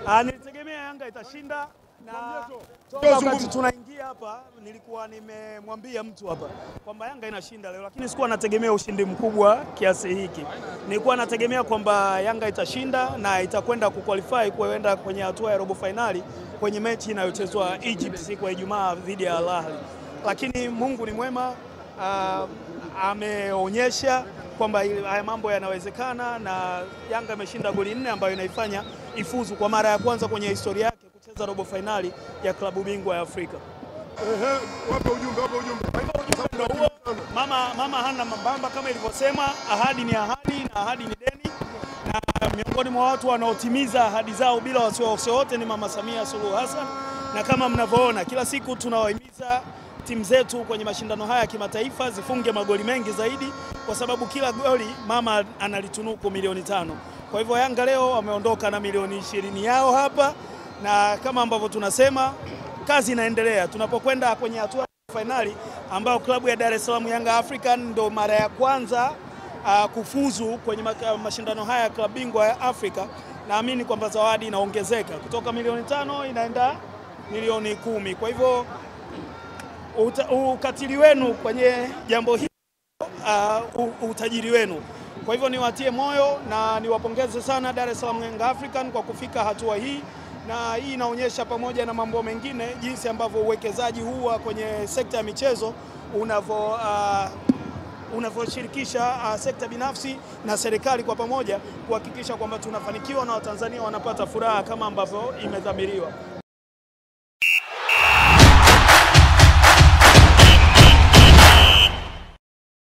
Ah, nilitegemea Yanga itashinda na toka Ndio wakati zungumza. tunaingia hapa nilikuwa nimemwambia mtu hapa kwamba Yanga inashinda leo, lakini sikuwa nategemea ushindi mkubwa kiasi hiki. Nilikuwa nategemea kwamba Yanga itashinda na itakwenda kuqualify kuenda kwenye hatua ya robo fainali kwenye mechi inayochezwa Egypt siku ya Ijumaa dhidi ya Al Ahly, lakini Mungu ni mwema. ah, ameonyesha kwamba ili- haya mambo yanawezekana na Yanga imeshinda goli nne ambayo inaifanya ifuzu kwa mara ya kwanza kwenye historia yake kucheza robo fainali ya klabu bingwa ya Afrika. Ehe, wape ujumbe, wape ujumbe. Ndio huo. Mama, mama hana mambamba kama ilivyosema, ahadi ni ahadi na ahadi ni deni, na miongoni mwa watu wanaotimiza ahadi zao bila wasiwasi wote ni Mama Samia Suluhu Hassan, na kama mnavyoona kila siku tunawahimiza timu zetu kwenye mashindano haya ya kimataifa zifunge magoli mengi zaidi, kwa sababu kila goli mama analitunuku milioni tano. Kwa hivyo Yanga leo wameondoka na milioni ishirini yao hapa, na kama ambavyo tunasema kazi inaendelea tunapokwenda kwenye hatua ya fainali ambayo klabu ya Dar es Salaam Yanga African ndo mara ya kwanza uh, kufuzu kwenye maka- mashindano haya ya klabu bingwa ya Afrika. Naamini kwamba zawadi inaongezeka kutoka milioni tano inaenda milioni kumi. Kwa hivyo uta, ukatili wenu kwenye jambo hili uh, u- utajiri wenu. Kwa hivyo niwatie moyo na niwapongeze sana Dar es Salaam Young African kwa kufika hatua hii, na hii inaonyesha pamoja na mambo mengine jinsi ambavyo uwekezaji huu wa kwenye sekta ya michezo unavyo uh, unavyoshirikisha uh, sekta binafsi na serikali kwa pamoja kuhakikisha kwamba tunafanikiwa na Watanzania wanapata furaha kama ambavyo imedhamiriwa.